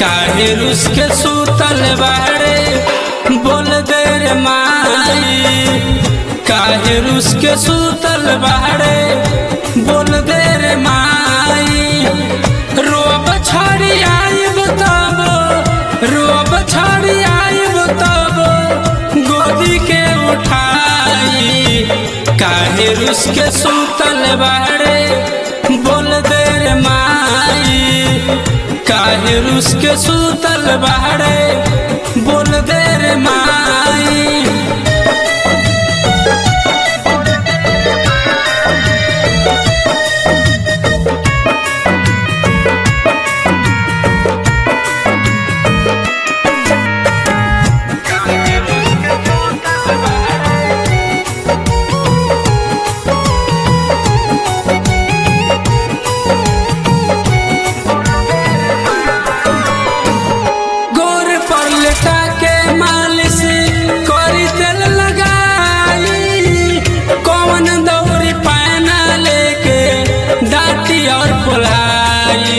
काहे रुस के सूतल बाड़े बोल दे रे माई काहे रुस के सूतल बाड़े बोल दे रे माई रोब छाड़ी आइब तब रोब छाड़ी आइब तब गोदी के उठाई काहे रुस के सूतल बाड़े बोल दे रे माई काहे रुस के सूतल बाड़े बोल दे रे माई गोर पर लेटा के मालिश करी तेल लगाई कौन दौरी पैना लेके डाटी और पुलाई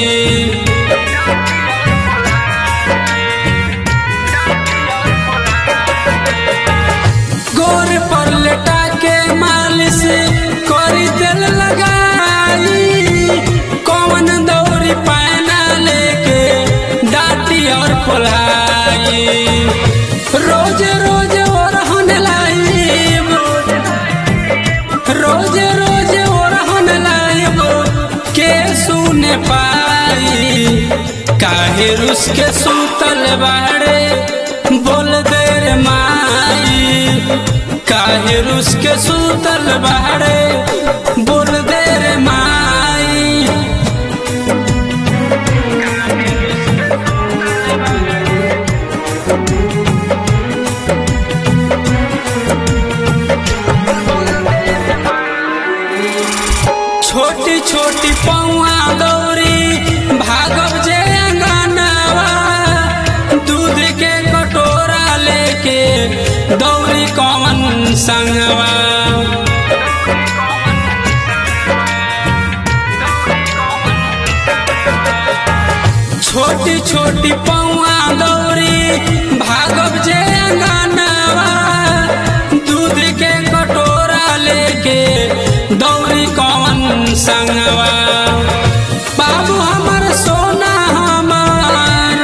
गोर पर लेटा के मालिश करी तेल लगाई कौन दौरी पैना लेके डाटी और पुलाई रोज रोज ओरहन लाइब रोज रोज ओरहन लाइब के सुने पाई काहे रुस के सूतल बाड़े बोल दे रे माई काहे रुस के सूतल बाड़े बोल दे रे माई छोटी छोटी पौआ दौरी भागब जे अंगनवा दूध के कटोरा लेके दौरी कौन संगवा छोटी छोटी पौआ दौरी भागब जे अंगनवा दूध के कटोरा लेके दौरी कौन संगवा बाबू हमर सोना हमर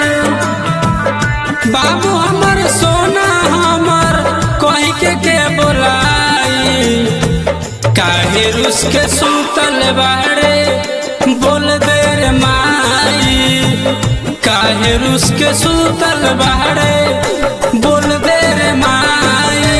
बाबू हमर सोना हमर कहीं के के बोलाई काहे रुस के सूतल बाड़े बोल दे रे माई काहे रुस के सूतल बाड़े बोल दे रे माई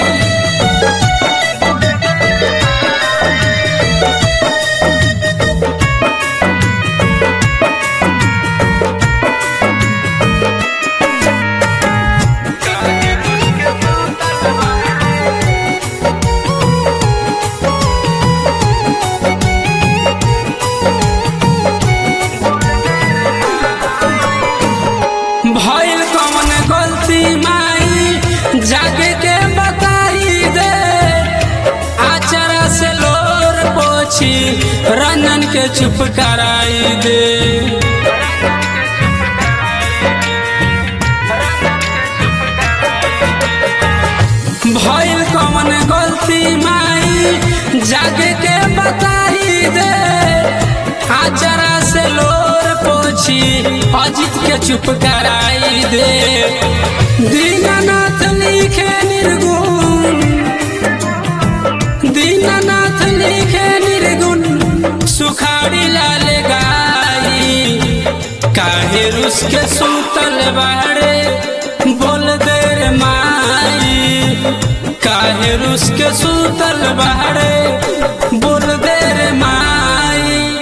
भइल कौन गलती माई जागे के बताई दे आचरा से लोर पोछी रंजन के चुप कराई दे भइल कौन गलती माई जागे के बताई दे आचरा से लोर पोछी अजित के चुप कराई दे दीनानाथ लिखे निर्गुण दीनानाथ लिखे निर्गुण सुखाड़ी लाल गाई काहे रुस के सूतल बाड़े बोल दे रे माई काहे रुस के सूतल बाड़े